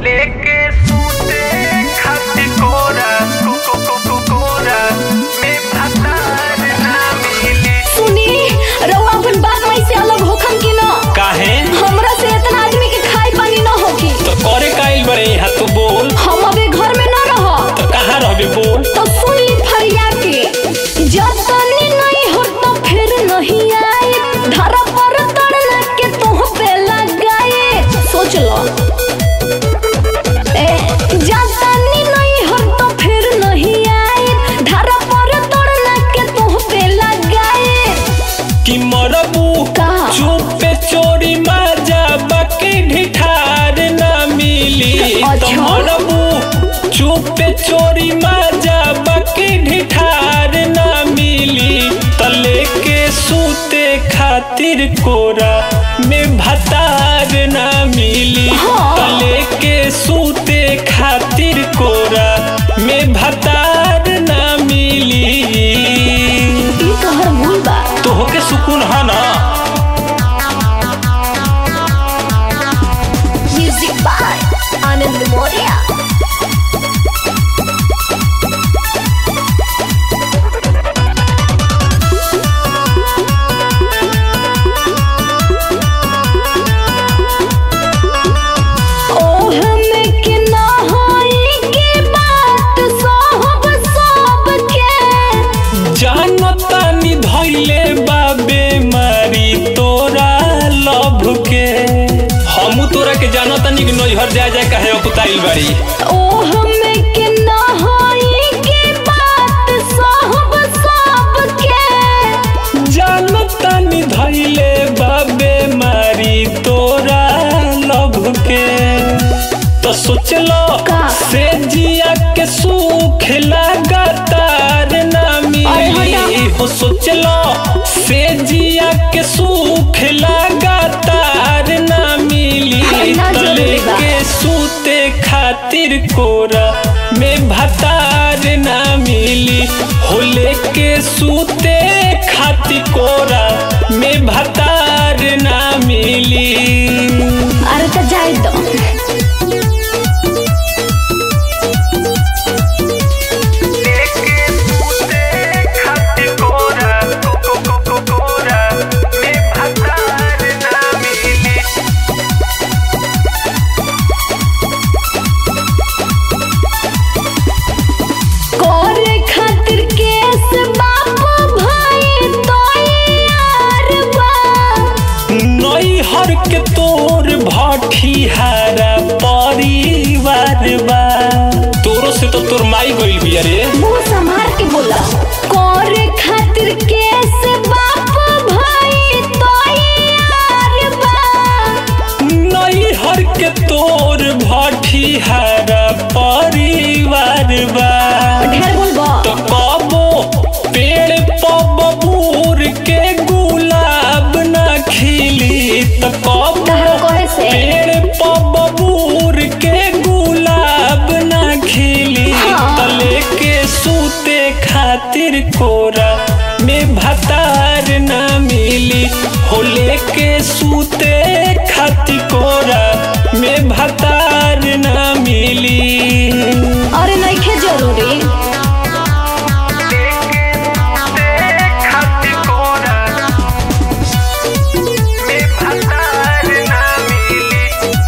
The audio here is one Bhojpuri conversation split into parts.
लेके सूते खाती कोरा को को को को कोरा में भतार ना मिली सुनी रउआ अपन बाप माई से अलग होखम कि न काहे हमरा से इतना आदमी के खाई पानी न होखी तो करे काइल बरे यहाँ तू बोल हम अबे घर में न रह तो कहाँ रहबे बोल तो सुन ली फरिया के जब तनी नहीं हो तो फिर नहीं आए धरा पर तड़ना के तुह पे लगाए सोच लो ए जब तनी नहीं हो तो फिर नहीं आए धरा पर तड़ना के तुह पे लगाए कि मरबू कहाँ? चुप पे चोरी माजा बाकी ढिठार ना मिली तो अच्छा। मरबू चुप पे चोरी माजा बाकी ढिठार ना मिली तो लेके सूते खातिर कोरा में भतार ना मिली हाँ। तो लेके सूते खातिर कोरा में भतार ना मिली ई तोहर भूल बा तो होके सुकून है ना म्यूजिक बाय आनंद मौर्य ओह में के ना होई के बात सब सब के जानो तानी धैले बाबे मारी तोरा लभ के हमू तोरा के जानो तानी कि नैहर जा जा कहे अपुताइल बारी ओह में के ना होई के बात सब सब के जानो तानी धैले बाबे मारी तोरा लभ के तो सोच लो का? से जिया के सुख लगातार ना अरे मिली हटा। हो सोच लो से जिया के सुख लगातार ना मिली ना तो जरूरी बा। लेके सूते खातिर कोरा में भतार ना मिली हो लेके सूते खातिर कोरा में भतार ना मिली अरे तो जाए दो लेके सूते खाती कोरा को को को को कोरा में भतार ना मिली करे खातिर केस बाप भाई तो यार बा नैहर के तोर भठिहारा परिवार बा तोरो से तो तोर माई गइल बिया रे मुंह संभाल के बोला करे खातिर केस बाप भाई तो यार बा नैहर के तोर भठिहारा परिवार बा ढेर बोलबो तो कबो पेड़ पबूर के गुलाब ना खिली तो कबो कहाँ कहे से? पेड़ पबूर के गुलाब ना खिली हाँ। तो लेके सूते खातिर कोरा में भतार ना मिली हो लेके सूते खातिर कोरा में भतार ना मिली अरे नइखे जरूरी लेके सूते खाती कोरा में भतार ना मिली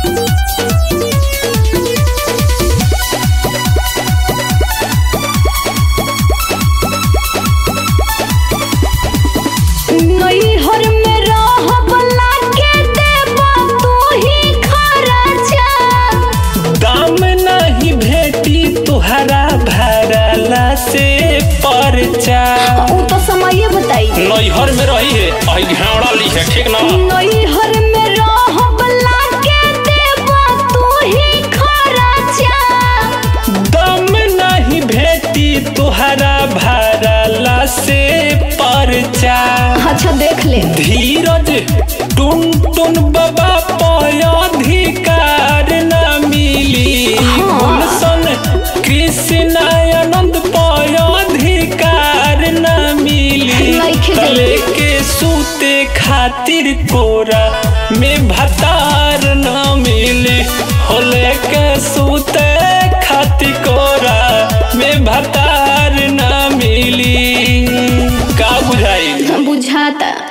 नैहर में रहब लागे देबा तू ही खर्चा दाम नहीं भेटी तुहरा भरला से परचा ऊ तो समय बताई नैहर में रही है अही घेवड़ा ली है ठीक ना नैहर में रहब लागे देबा तू ही खर्चा दाम नहीं भेटी तुहरा भरला से परचा अच्छा देख ले धीरज टुन टुन बाबा पयाधिकार न मिली हाँ। गुलशन कृष्ण आनंद पयाधिकार न मिली नइखे जल्दी। तले के सूते खातिर कोरा में भतार न मिली हो लेके सूते खाती कोरा में भतार ना मिली का बुझाई बुझाता